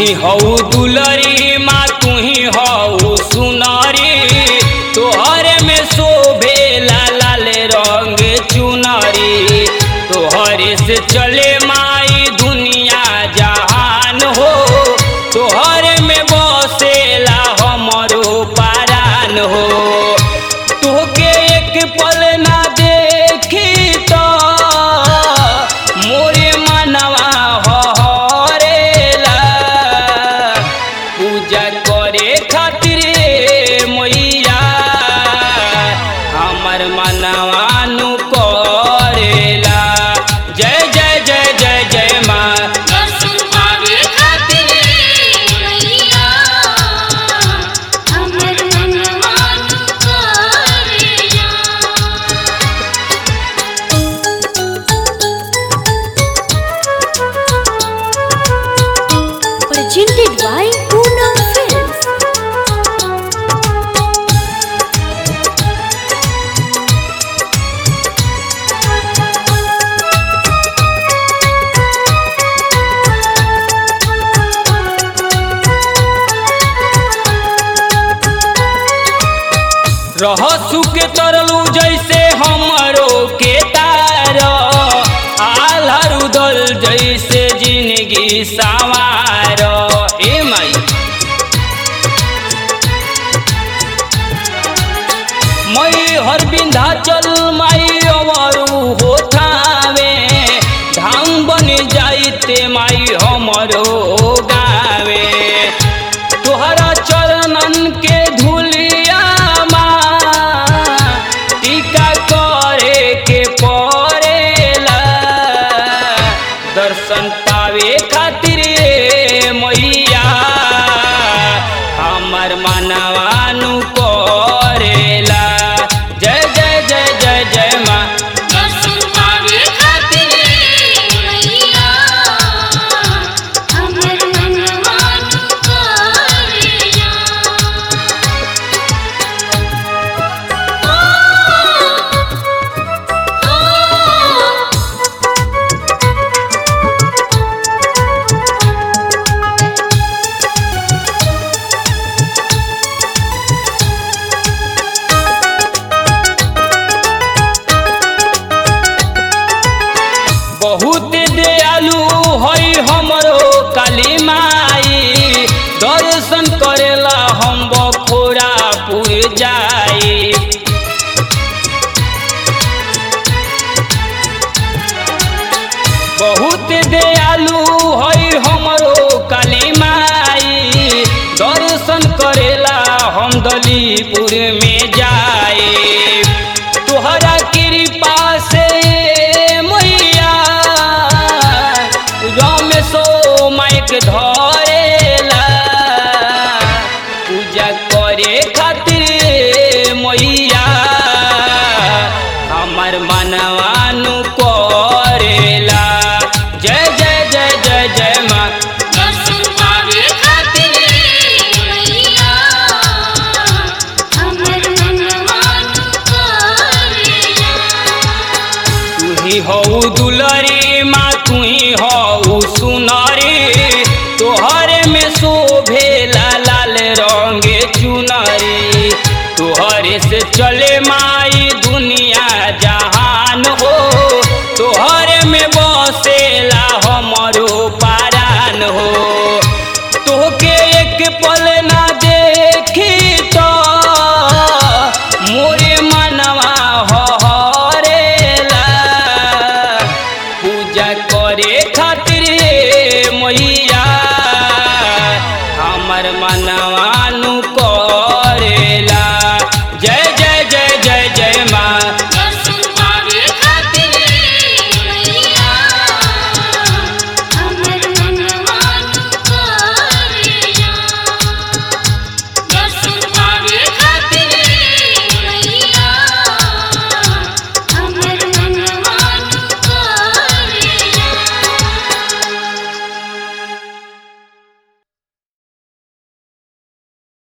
ही हऊ दुलरी माँ तू ही हऊ सुनरी तोहरे में शोभे लाल रंग चुनरी तोहरे से चले माई दुनिया जहान हो तोहरे में बसेला हमरो पारान हो तोहके एक पल ना देखी तो मोरे मनवा हरेला पूजा करे खातिर मैया हमर मनवा नु करेला जय जय जय जय जय माँ दर्शन पावे खातिर मैया हमर मनवा तू करेला presented by Poonam Films. रह सुख तरलू जैसे हमरो के तार आल्हर उदल जैसे जिंदगी सवार ए माई मई हर बिंधाचल माई अवरु होठावे धाम बन जाइते माई हमरो गावे तोहरा चरणन के धुलिया टीका करे के पड़ेला दर्शन पावे खातिर ए मैया हमर मनवानु करेला जय जय जय जय जय माँ दर्शन पावे खातिर मैया हमर मनवा तू करेला बहुत दयालु हई हमरो काली माई दर्शन करेला हम बखोरापुर जाई बहुत दयालु हई हमरो काली माई दर्शन करेला हम दलीपुर में जाए तोहरा कृपा से मैया रमेशो माइक धरेला पूजा करे खातिर मैया हमर मनवानु करेला जय जय जय जय जय माँ दर्शन पावे खातिर मैया हमर मनवा तू करेला तू ही हऊ दुलरी माँ तू ही हऊ सुनरी तोहरे में शोभे लाल रंग चुनरी तोहरे से चले माँ